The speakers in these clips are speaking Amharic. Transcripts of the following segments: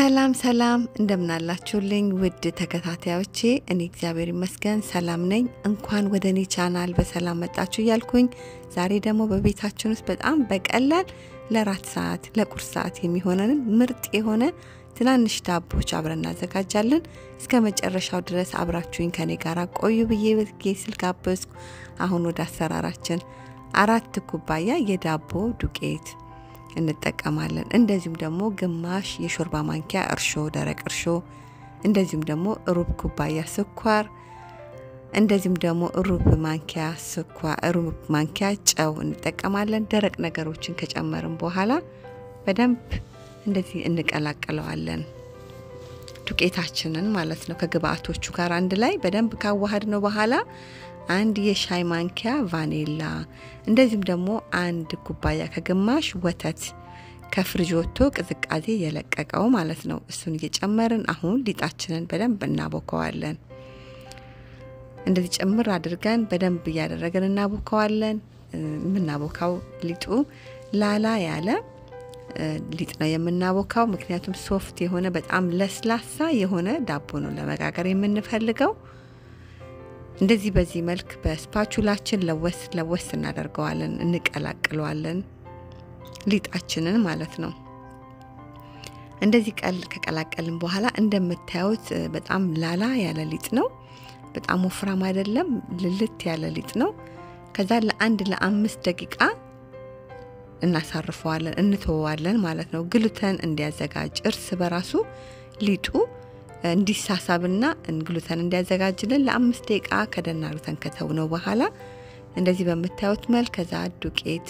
ሰላም ሰላም እንደምናላችሁልኝ ውድ ተከታታዮቼ፣ እኔ እግዚአብሔር ይመስገን ሰላም ነኝ። እንኳን ወደ እኔ ቻናል በሰላም መጣችሁ እያልኩኝ ዛሬ ደግሞ በቤታችን ውስጥ በጣም በቀላል ለራት ሰዓት ለቁርስ ሰዓት የሚሆነንን ምርጥ የሆነ ትናንሽ ዳቦች አብረን እናዘጋጃለን። እስከ መጨረሻው ድረስ አብራችሁኝ ከኔ ጋር ቆዩ ብዬ በጌ ስል ጋበዝኩ። አሁን ወደ አሰራራችን አራት ኩባያ የዳቦ ዱቄት እንጠቀማለን። እንደዚሁም ደግሞ ግማሽ የሾርባ ማንኪያ እርሾ፣ ደረቅ እርሾ፣ እንደዚሁም ደግሞ ሩብ ኩባያ ስኳር፣ እንደዚሁም ደግሞ ሩብ ማንኪያ ስኳር፣ ሩብ ማንኪያ ጨው እንጠቀማለን። ደረቅ ነገሮችን ከጨመርን በኋላ በደንብ እንደዚህ እንቀላቅለዋለን። ዱቄታችንን ማለት ነው ከግብአቶቹ ጋር አንድ ላይ በደንብ ካዋሃድ ነው በኋላ አንድ የሻይ ማንኪያ ቫኔላ እንደዚሁም ደግሞ አንድ ኩባያ ከግማሽ ወተት ከፍሪጅ ወጥቶ ቅዝቃዜ የለቀቀው ማለት ነው። እሱን እየጨመርን አሁን ሊጣችንን በደንብ እናቦከዋለን። እንደዚህ ጭምር አድርገን በደንብ እያደረገን እናቦከዋለን። የምናቦካው ሊጡ ላላ ያለ ሊጥ ነው የምናቦካው፣ ምክንያቱም ሶፍት የሆነ በጣም ለስላሳ የሆነ ዳቦ ነው ለመጋገር የምንፈልገው። እንደዚህ በዚህ መልክ በስፓቹላችን ለወስ ለወስ እናደርገዋለን፣ እንቀላቅለዋለን ሊጣችንን ማለት ነው። እንደዚህ ቀል ከቀላቀልን በኋላ እንደምታዩት በጣም ላላ ያለ ሊጥ ነው። በጣም ወፍራም አይደለም፣ ልልት ያለ ሊጥ ነው። ከዛ ለአንድ ለአምስት ደቂቃ እናሳርፈዋለን፣ እንተወዋለን ማለት ነው። ግሉተን እንዲያዘጋጅ እርስ በራሱ ሊጡ እንዲሳሳብና ግሉተን እንዲያዘጋጅልን ለአምስት ደቂቃ ከደን አርግተን ከተውነው በኋላ እንደዚህ በምታዩት መልክ ከዛ ዱቄት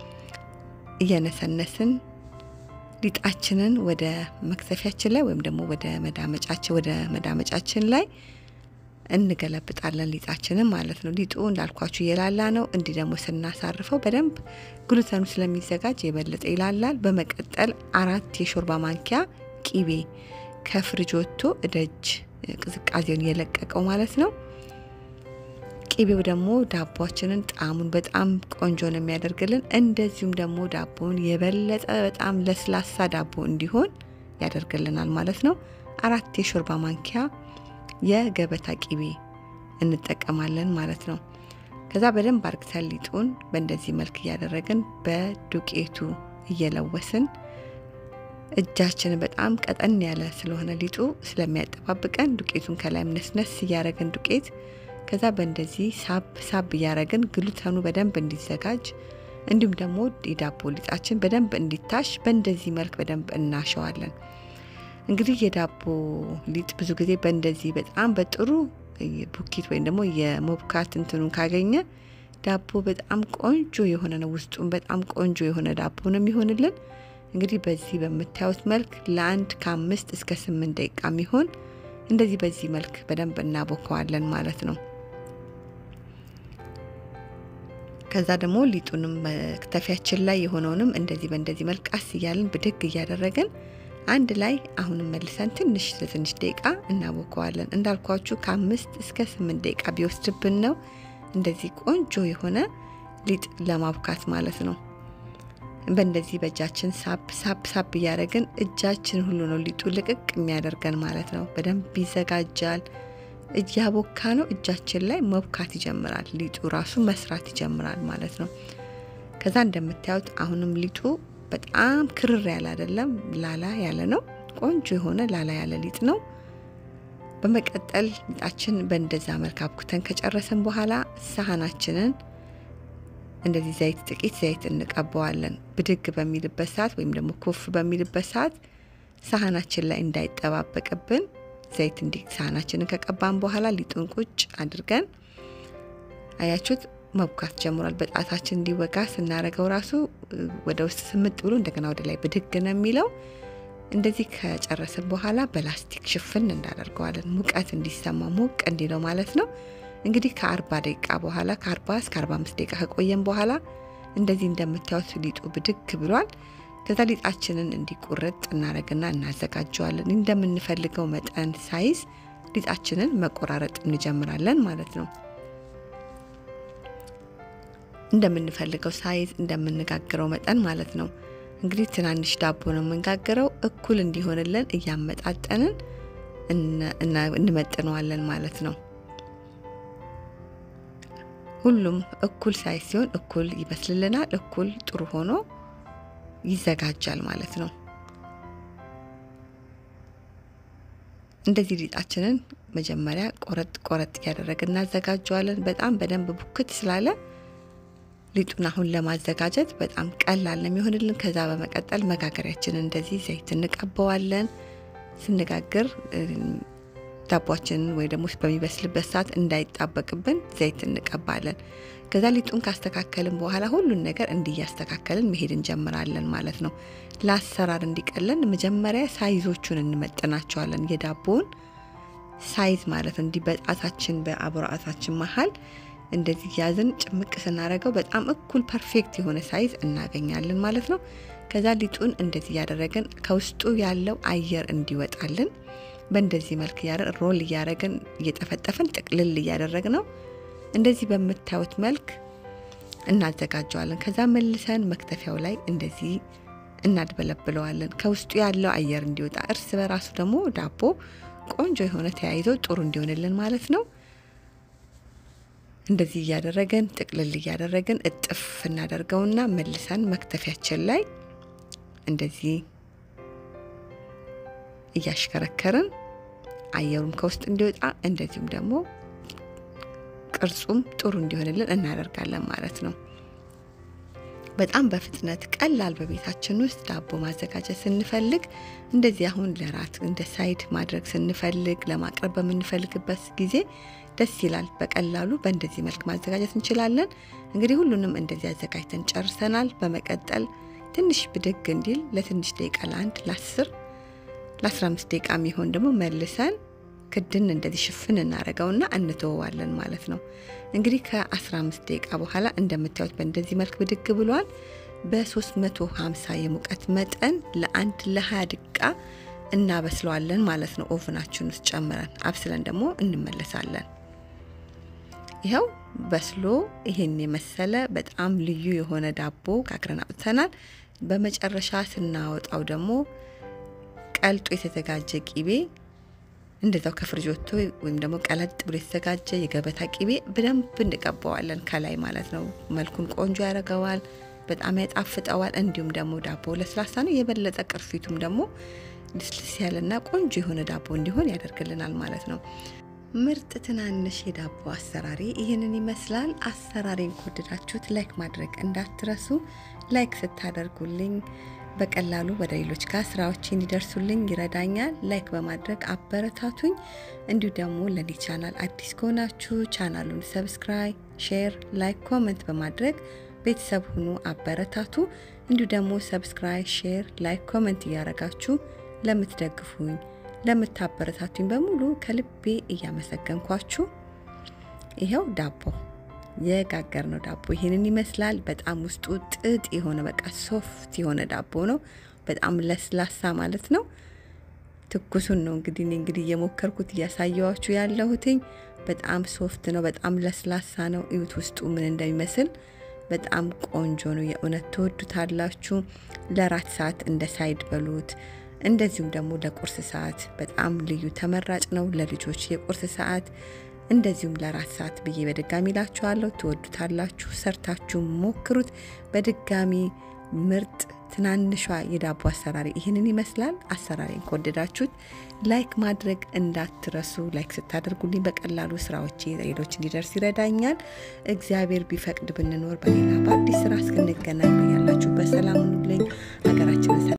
እየነሰነስን ሊጣችንን ወደ መክተፊያችን ላይ ወይም ደግሞ ወደ መዳመጫችን ወደ መዳመጫችን ላይ እንገለብጣለን ሊጣችንን ማለት ነው። ሊጡ እንዳልኳችሁ የላላ ነው። እንዲህ ደግሞ ስናሳርፈው በደንብ ግሉተኑ ስለሚዘጋጅ የበለጠ ይላላል። በመቀጠል አራት የሾርባ ማንኪያ ቂቤ ከፍሪጅ ወጥቶ እደጅ ቅዝቃዜውን የለቀቀው ማለት ነው። ቂቤው ደግሞ ዳቦችንን ጣዕሙን በጣም ቆንጆ ነው የሚያደርግልን። እንደዚሁም ደግሞ ዳቦውን የበለጠ በጣም ለስላሳ ዳቦ እንዲሆን ያደርግልናል ማለት ነው። አራት የሾርባ ማንኪያ የገበታ ቂቤ እንጠቀማለን ማለት ነው። ከዛ በደንብ አርግተን ሊጡን በእንደዚህ መልክ እያደረግን በዱቄቱ እየለወስን እጃችንን በጣም ቀጠን ያለ ስለሆነ ሊጡ ስለሚያጠባብቀን ዱቄቱን ከላይ ነስነስ እያረግን ዱቄት ከዛ በእንደዚህ ሳብ ሳብ እያረግን ግሉተኑ በደንብ እንዲዘጋጅ እንዲሁም ደግሞ የዳቦ ሊጣችን በደንብ እንዲታሽ በእንደዚህ መልክ በደንብ እናሸዋለን። እንግዲህ የዳቦ ሊጥ ብዙ ጊዜ በእንደዚህ በጣም በጥሩ ቡኪት ወይም ደግሞ የሞብካት እንትኑን ካገኘ ዳቦ በጣም ቆንጆ የሆነ ነው። ውስጡም በጣም ቆንጆ የሆነ ዳቦ ነው የሚሆንልን። እንግዲህ በዚህ በምታዩት መልክ ለአንድ ከአምስት እስከ ስምንት ደቂቃ የሚሆን እንደዚህ በዚህ መልክ በደንብ እናቦከዋለን ማለት ነው። ከዛ ደግሞ ሊጡንም መክተፊያችን ላይ የሆነውንም እንደዚህ በእንደዚህ መልክ ቀስ እያልን ብድግ እያደረግን አንድ ላይ አሁንም መልሰን ትንሽ ለትንሽ ደቂቃ እናቦከዋለን። እንዳልኳችሁ ከአምስት እስከ ስምንት ደቂቃ ቢወስድብን ነው እንደዚህ ቆንጆ የሆነ ሊጥ ለማብካት ማለት ነው። በእንደዚህ በእጃችን ሳብ ሳብ ሳብ እያደረግን እጃችን ሁሉ ነው ሊጡ ልቅቅ የሚያደርገን ማለት ነው። በደንብ ይዘጋጃል። እያቦካ ነው እጃችን ላይ መብካት ይጀምራል። ሊጡ ራሱ መስራት ይጀምራል ማለት ነው። ከዛ እንደምታዩት አሁንም ሊጡ በጣም ክርር ያለ አይደለም፣ ላላ ያለ ነው። ቆንጆ የሆነ ላላ ያለ ሊጥ ነው። በመቀጠል ሊጣችን በእንደዛ መልክ አብኩተን ከጨረስን በኋላ ሳህናችንን እንደዚህ ዘይት ጥቂት ዘይት እንቀባዋለን። ብድግ በሚልበት ሰዓት ወይም ደግሞ ኮፍ በሚልበት ሰዓት ሳህናችን ላይ እንዳይጠባበቅብን ዘይት እንዲ ሳህናችንን ከቀባን በኋላ ሊጡን ቁጭ አድርገን አያችሁት መብካት ጀምሯል። በጣታችን እንዲወጋ ስናደርገው ራሱ ወደ ውስጥ ስምጥ ብሎ እንደገና ወደ ላይ ብድግ ነው የሚለው። እንደዚህ ከጨረስን በኋላ በላስቲክ ሽፍን እንዳደርገዋለን። ሙቀት እንዲሰማ ሞቅ እንዲለው ማለት ነው። እንግዲህ ከአርባ ደቂቃ በኋላ ከአርባ እስከ አርባ አምስት ደቂቃ ከቆየን በኋላ እንደዚህ እንደምታዩት ሊጡ ብድግ ብሏል። ከዛ ሊጣችንን እንዲቁርጥ እናደርግና እናዘጋጀዋለን። እንደምንፈልገው መጠን ሳይዝ ሊጣችንን መቆራረጥ እንጀምራለን ማለት ነው። እንደምንፈልገው ሳይዝ እንደምንጋግረው መጠን ማለት ነው። እንግዲህ ትናንሽ ዳቦ ነው የምንጋግረው። እኩል እንዲሆንልን እያመጣጠንን እንመጥነዋለን ማለት ነው። ሁሉም እኩል ሳይዝ ሲሆን እኩል ይበስልልናል፣ እኩል ጥሩ ሆኖ ይዘጋጃል ማለት ነው። እንደዚህ ሊጣችንን መጀመሪያ ቆረጥ ቆረጥ እያደረግን እናዘጋጀዋለን። በጣም በደንብ ቡክት ስላለ ሊጡን አሁን ለማዘጋጀት በጣም ቀላል ነው የሚሆንልን። ከዛ በመቀጠል መጋገሪያችንን እንደዚህ ዘይት እንቀበዋለን። ስንጋግር ዳቧችንን ወይ ደግሞ በሚበስልበት ሰዓት እንዳይጣበቅብን ዘይት እንቀባለን። ከዛ ሊጡን ካስተካከልን በኋላ ሁሉን ነገር እንዲያስተካከልን መሄድ እንጀምራለን ማለት ነው። ለአሰራር እንዲቀለን መጀመሪያ ሳይዞቹን እንመጥናቸዋለን። የዳቦውን ሳይዝ ማለት ነው። እንዲህ በጣታችን በአብራጣታችን መሀል እንደዚህ ያዝን ጭምቅ ስናደርገው በጣም እኩል ፐርፌክት የሆነ ሳይዝ እናገኛለን ማለት ነው። ከዛ ሊጡን እንደዚህ እያደረግን ከውስጡ ያለው አየር እንዲወጣልን በእንደዚህ መልክ ሮል እያደረግን እየጠፈጠፍን ጥቅልል እያደረግ ነው። እንደዚህ በምታዩት መልክ እናዘጋጀዋለን። ከዛ መልሰን መክተፊያው ላይ እንደዚህ እናድበለብለዋለን ከውስጡ ያለው አየር እንዲወጣ፣ እርስ በራሱ ደግሞ ዳቦ ቆንጆ የሆነ ተያይዞ ጥሩ እንዲሆንልን ማለት ነው። እንደዚህ እያደረገን ጥቅልል እያደረግን እጥፍ እናደርገውና መልሰን መክተፊያችን ላይ እንደዚህ እያሽከረከርን አየሩም ከውስጥ እንዲወጣ እንደዚሁም ደግሞ ቅርጹም ጥሩ እንዲሆንልን እናደርጋለን ማለት ነው። በጣም በፍጥነት ቀላል በቤታችን ውስጥ ዳቦ ማዘጋጀት ስንፈልግ እንደዚህ አሁን ለራት እንደ ሳይድ ማድረግ ስንፈልግ ለማቅረብ በምንፈልግበት ጊዜ ደስ ይላል። በቀላሉ በእንደዚህ መልክ ማዘጋጀት እንችላለን። እንግዲህ ሁሉንም እንደዚህ አዘጋጅተን ጨርሰናል። በመቀጠል ትንሽ ብድግ እንዲል ለትንሽ ደቂቃ ለአንድ ለአስር ለአስራ አምስት ደቂቃ የሚሆን ደግሞ መልሰን ክድን እንደዚህ ሽፍን እናደርገውና እንተወዋለን ማለት ነው። እንግዲህ ከ15 ደቂቃ በኋላ እንደምታዩት በእንደዚህ መልክ ብድግ ብሏል። በ350 የሙቀት መጠን ለአንድ ለ20 ደቂቃ እናበስለዋለን ማለት ነው። ኦቭናችን ውስጥ ጨምረን አብስለን ደግሞ እንመለሳለን። ይኸው በስሎ ይሄን የመሰለ በጣም ልዩ የሆነ ዳቦ ጋግረን አውጥተናል። በመጨረሻ ስናወጣው ደግሞ ቀልጦ የተዘጋጀ ቂቤ እንደዛው ከፍሪጅ ወጥቶ ወይም ደግሞ ቀለጥ ብሎ የተዘጋጀ የገበታ ቂቤ በደንብ እንቀባዋለን ከላይ ማለት ነው። መልኩን ቆንጆ ያደርገዋል፣ በጣም ያጣፍጠዋል። እንዲሁም ደግሞ ዳቦ ለስላሳ ነው። የበለጠ ቅርፊቱም ደግሞ ልስልስ ያለና ቆንጆ የሆነ ዳቦ እንዲሆን ያደርግልናል ማለት ነው። ምርጥ ትናንሽ የዳቦ አሰራሪ ይህንን ይመስላል። አሰራሬን ከወደዳችሁት ላይክ ማድረግ እንዳትረሱ። ላይክ ስታደርጉልኝ በቀላሉ ወደ ሌሎች ጋር ስራዎች እንዲደርሱልኝ ይረዳኛል። ላይክ በማድረግ አበረታቱኝ። እንዲሁ ደግሞ ለኔ ቻናል አዲስ ከሆናችሁ ቻናሉን ሰብስክራይብ፣ ሼር፣ ላይክ፣ ኮመንት በማድረግ ቤተሰብ ሁኑ፣ አበረታቱ። እንዲሁ ደግሞ ሰብስክራይብ፣ ሼር፣ ላይክ፣ ኮመንት እያረጋችሁ ለምትደግፉኝ ለምታበረታቱኝ በሙሉ ከልቤ እያመሰገንኳችሁ ይኸው ዳቦ የጋገር ነው ዳቦ ይሄንን ይመስላል። በጣም ውስጡ ጥጥ የሆነ በቃ ሶፍት የሆነ ዳቦ ነው። በጣም ለስላሳ ማለት ነው። ትኩሱን ነው እንግዲህ እኔ እንግዲህ እየሞከርኩት እያሳየዋችሁ ያለሁትኝ በጣም ሶፍት ነው። በጣም ለስላሳ ነው። እዩት ውስጡ ምን እንደሚመስል በጣም ቆንጆ ነው። የእውነት ትወዱታላችሁ። ለራት ሰዓት እንደ ሳይድ በሉት። እንደዚሁም ደግሞ ለቁርስ ሰዓት በጣም ልዩ ተመራጭ ነው። ለልጆች የቁርስ ሰዓት እንደዚሁም ለራት ሰዓት ብዬ በድጋሚ ላችኋለሁ። ትወዱታላችሁ። ሰርታችሁ ሞክሩት። በድጋሚ ምርጥ ትናንሿ የዳቦ አሰራሪ ይህንን ይመስላል። አሰራሪን ከወደዳችሁት ላይክ ማድረግ እንዳትረሱ። ላይክ ስታደርጉልኝ በቀላሉ ስራዎቼ ሌሎች እንዲደርስ ይረዳኛል። እግዚአብሔር ቢፈቅድ ብንኖር በሌላ በአዲስ ስራ እስክንገናኝ ያላችሁበት ሰላም ሁኑልኝ። ሀገራችንን